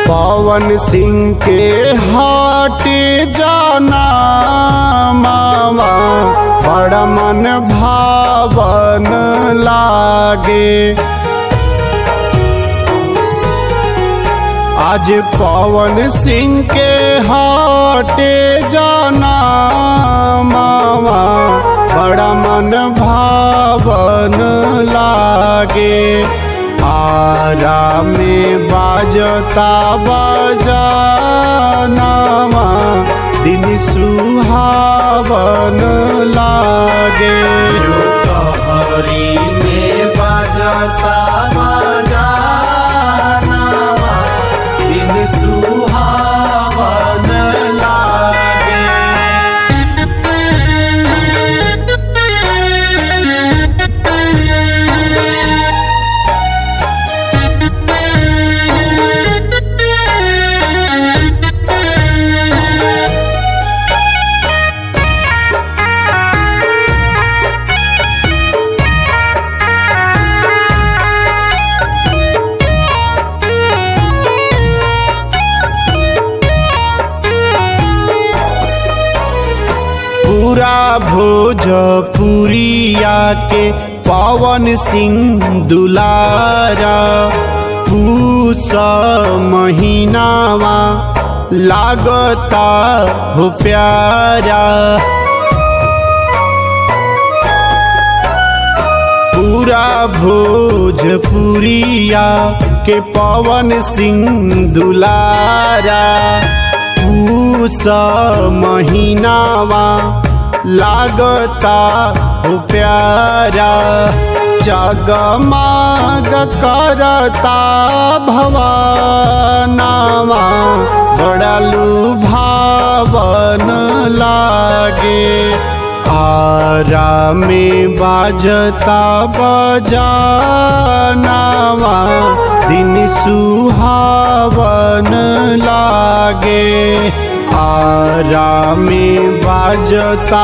पवन सिंह के हाटे जाना मामा बड़ा मन भावन लागे आज पवन सिंह के हाटे जाना मामा बड़ा मन भावन लागे आरा में बाजता बजानामा दिन सुहावन लागे कहरी में बाजता बजानामा दिन सुहावन लागे पूरा भोजपुरिया के पवन सिंह दुलारा पूस महीनावा लागता हो प्यारा पूरा भोजपुरिया के पवन सिंह दुलारा पूस महीनावा लागता हो प्यारा जगमाग करता भवानावा बड़ा लुभावन लागे आरा में बाजता बजानावा दिन सुहावन लागे आरा में बाजता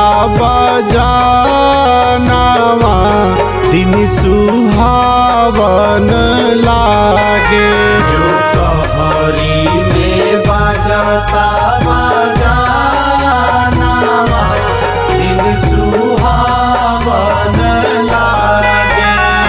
बजानावा दिन सुहावन लागे जो कहरी में बाजता बजानामा दिन सुहावन लागे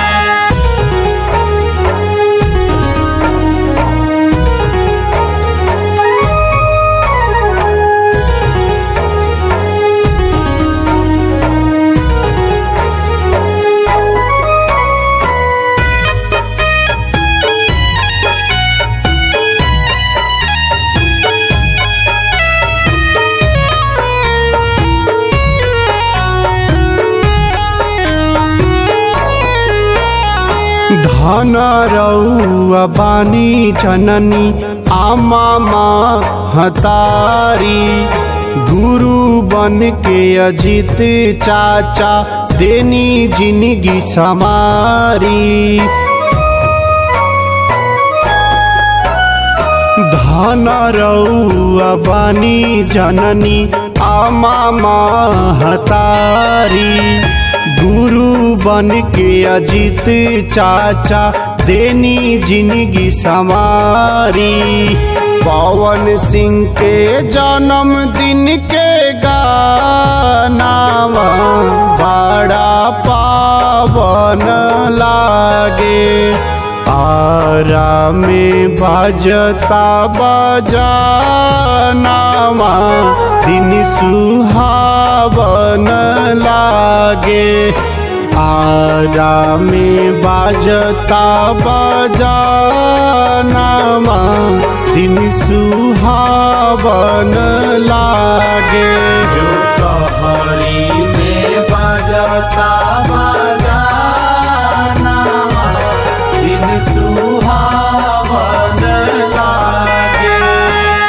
धन रउआ बानी जननी आमा हतारी गुरु बन के अजित चाचा देनी जिंदगी समारी धन रउआ बानी जननी आमा हतारी गुरु बन के अजित चाचा देनी जिंदगी समारी पवन सिंह के जन्म दिन के गानावा बड़ा पावन लागे आरा में बाजता बजानावा दिन सुहावन लागे आरा में बाजता बजानावा दिन सुहावन लागे जो कहरी